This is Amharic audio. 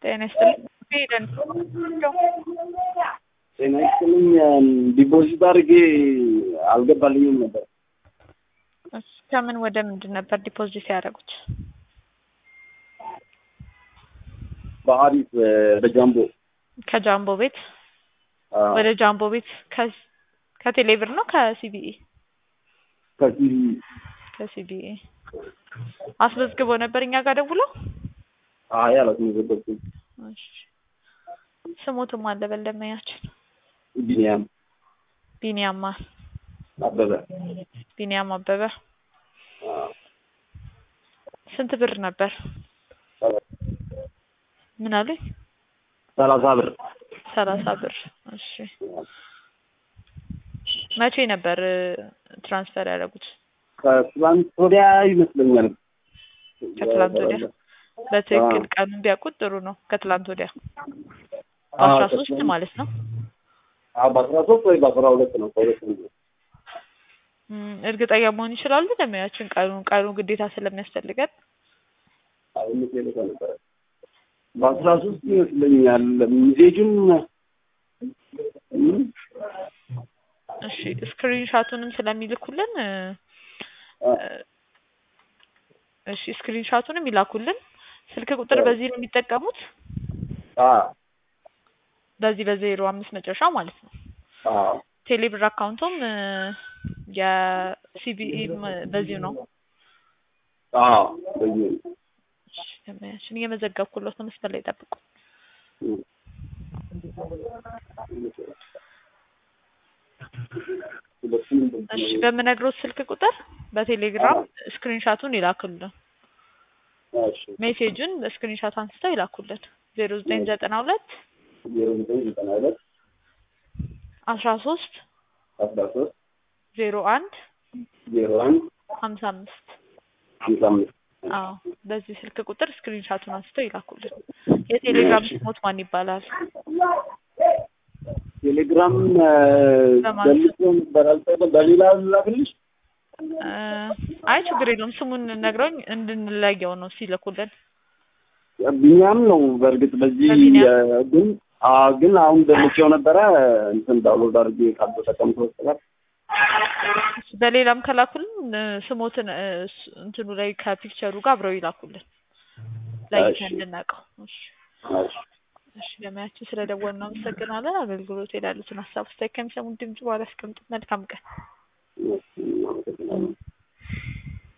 ጤና ይስጥልኝ ሄደን ጤና ይስጥልኝ ዲፖዚት አድርጌ አልገባልኝም ነበር። እሺ፣ ከምን ወደ ምንድን ነበር ዲፖዚት ያደረጉት? በሀሪፍ በጃምቦ ከጃምቦ ቤት አዎ፣ ወደ ጃምቦ ቤት ከ- ከቴሌብር ነው ከሲቢኢ? ከሲቪ ከሲቢኢ አስመዝግቦ ነበር እኛ ጋር ደውሎ። አይ አላስመዘገብኩም። እሺ፣ ስሞትም አለ በለመያችን ቢኒያም ቢኒያማ አበበ ቢኒያም አበበ አዎ፣ ስንት ብር ነበር? ሰላሳ- ምን አለኝ? ሰላሳ ብር ሰላሳ ብር። እሺ መቼ ነበር እ፣ ትራንስፈር ያደረጉት? ከትላንት ወዲያ ይመስለኛል። ከትላንት ወዲያ በትክክል ቀኑን ቢያውቁት ጥሩ ነው። ከትላንት ወዲያ በአስራ ሶስት ማለት ነው። አዎ፣ በአስራ ሶስት ወይ በአስራ ሁለት ነው ከሁለት ነው። እም፣ እርግጠኛ መሆን ይችላሉ ለሙያችን ቀኑ ቀኑ ግዴታ ስለሚያስፈልገን አሁን ቴሌካ ነበረ በአስራ ሶስት ይመስለኛል ሚዜጁም እም፣ እሺ ስክሪን ሻቱንም ስለሚልኩልን እ፣ አ፣ እሺ ስክሪን ሻቱንም ይላኩልን። ስልክ ቁጥር በዚህ ነው የሚጠቀሙት፣ አ፣ በዚህ በዜሮ አምስት መጨረሻ ማለት ነው። አ፣ ቴሌብር አካውንቱም እ፣ የሲቢኢ በዚሁ ነው። አ፣ በዚህ ነው። እሺ ለሙያችን እየመዘገብኩለት ነው። መስመር ላይ ጠብቁ። እም። ሁለቱም እሺ በምነግሮት ስልክ ቁጥር በቴሌግራም ስክሪን ሻቱን ይላኩልን። እሺ ሜሴጁን በስክሪን ሻት አንስተው ይላኩልን። ዜሮ ዘጠኝ ዘጠና ሁለት ዜሮ ዘጠኝ ዘጠና ሁለት አስራ ሶስት አስራ ሶስት ዜሮ አንድ ዜሮ አንድ ሀምሳ አምስት ሀምሳ አምስት አዎ በዚህ ስልክ ቁጥር ስክሪን ሻቱን አንስተው ይላኩልን። የቴሌግራም ስሞት ማን ይባላል? ቴሌግራም በማን ገልጾ ነበር አልጠቀም በሌላ ላክልሽ እ፣ አይ ችግር የለውም ስሙን ነግረውኝ እንድንለየው ነው ሲልኩልን። ቢኒያም ነው በእርግጥ በዚህ በቢኒያም? እ፣ ግን አ ግን አሁን ደልቼው ነበረ እንትን ዳውንሎድ አድርጌ ካልተጠቀምኩ በስተቀር እሺ፣ በሌላም ከላኩልን እ፣ ስሞትን እ፣ ስ- እንትኑ ላይ ከፒክቸሩ ጋር አብረው ይላኩልን ለይተን እሺ። እንድናውቀው። እሺ እሺ እሺ ለሙያችን ስለደወልን እናመሰግናለን። አገልግሎት ሄዳሉትን ሀሳብ ስታይ ከሚሰሙን ድምጽ በኋላ ያስቀምጡ። መልካም ቀን። እሺ፣ አመሰግናለሁ።